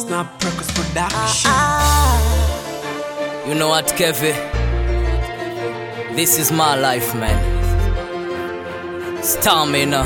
Snap Records Production. You know what, Kevin? This is my life, man. Stamina.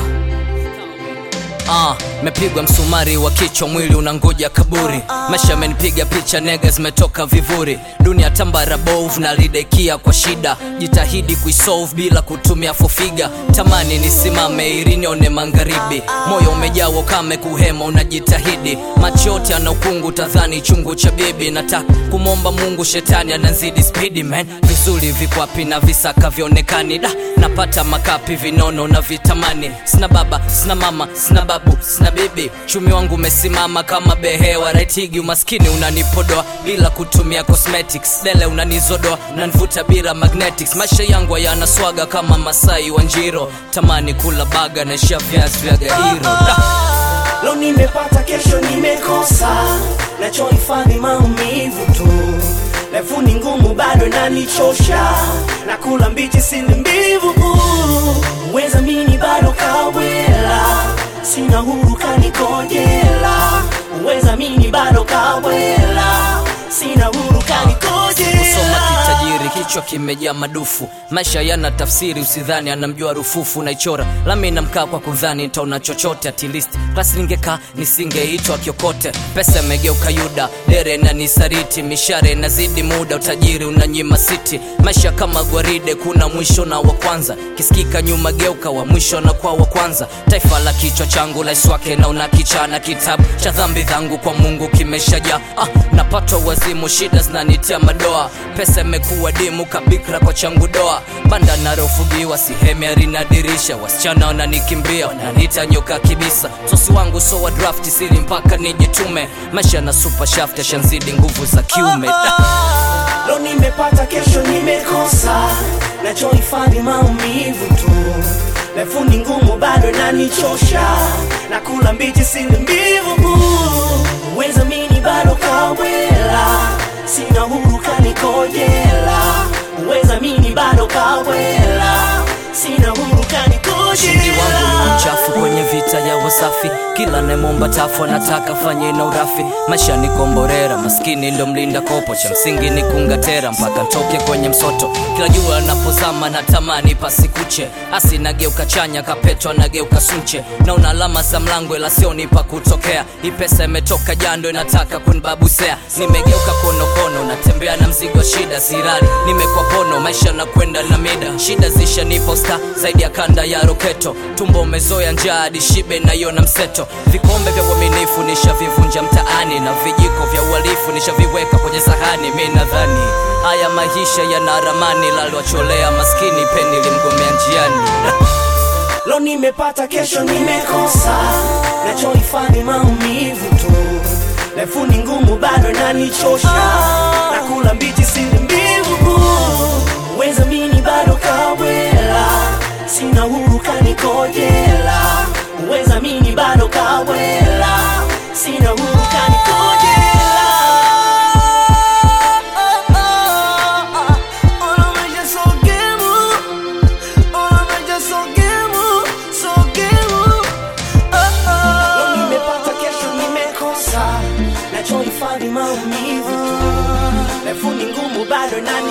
Ah, mepigwa msumari wa kichwa, mwili unangoja kaburi. Maisha amenipiga picha, nega zimetoka vivuri. Dunia tambara bovu na lidekia kwa shida, jitahidi kuisolve bila kutumia fofiga. Tamani nisimame ili nione magharibi, moyo umejaa ukame, kuhema unajitahidi. Macho yote ana ukungu, tadhani chungu cha bibi. Nataka kumwomba Mungu, shetani anazidi spidi man. Vizuri vikwapi na visaka vionekani da napata makapi vinono na vitamani sina baba sina mama sina babu sina bibi chumi wangu umesimama kama behewa raitigi umaskini unanipodoa bila kutumia cosmetics dele unanizodoa unanivuta bila magnetics maisha yangu hayana swaga kama masai wa njiro tamani kula baga na sha viazi vya gairo da. Leo nimepata, kesho nimekosa, nachohifadhi maumivu tu. Refu ni ngumu, bado nanichosha, nakula mbichi sili mbivu. Weza mini bado kawela, sina huru kanikojela. Weza mini bado kawela, sina huru kanikojela. kusoma kitajiri kichwa kimejaa madufu maisha yana tafsiri usidhani anamjua rufufu naichora lami namkaa kwa kudhani ntaona chochote at least klasi ningekaa nisingeitwa kiokote pesa imegeuka yuda dere na nisariti mishare inazidi muda utajiri unanyima siti maisha kama gwaride kuna mwisho na wa kwanza kisikika nyuma geuka wa mwisho na kwa wa kwanza taifa la kichwa changu laiswake na una kichana kitabu cha dhambi dhangu kwa mungu kimeshajaa ah, napatwa wazimu shida zinanitia madoa pesa imekuwa dimu kabikra kwa changu doa banda narofugiwa sihemi arinadirisha wasichana wananikimbia wananiita nyoka kibisa sosi wangu so wa draft siri mpaka nijitume maisha na super shaft yashanzidi nguvu za kiume da. Leo nimepata, kesho nimekosa, nachohifadhi maumivu tu. Refu ni ngumu, bado nanichosha, nakula mbichi sili mbivu. Weza mini bado kawela, sina huru kanikojela. Weza mini bado kawela, sina huru ushindi wangu ni kanikojela. mchafu kwenye vita ya wasafi kila nemomba tafu anataka fanye na urafi maisha ni komborera maskini ndo mlinda kopo cha msingi ni kungatera mpaka ntoke kwenye msoto kila jua anapozama natamani pasikuche asi nageuka chanya kapetwa nageuka sunche naona alama za mlango ila sioni pa kutokea hii pesa imetoka jando inataka kunibabusea nimegeuka konokono natembea na mzigo wa shida sirali nimekwa pono maisha na kwenda na mida shida zishanipa sta zaidi ya kanda ya roketo tumbo umezoya njaa hadi shibe naiona mseto vikombe vya uaminifu nishavivunja mtaani na vijiko vya uhalifu nishaviweka kwenye sahani mi nadhani haya maisha yana ramani lalwacholea maskini peni limgomea njiani Leo nimepata, kesho nimekosa, nachohifadhi maumivu tu. Refu ni ngumu, bado nanichosha, nakula mbichi sili mbivu. Weza mini bado kawela, sina huru kanikojela. Weza mini bado kawela, sina huru kanikojela. Leo nimepata, kesho nimekosa, nachohifadhi maumivu tu. Refu ni ngumu, bado nani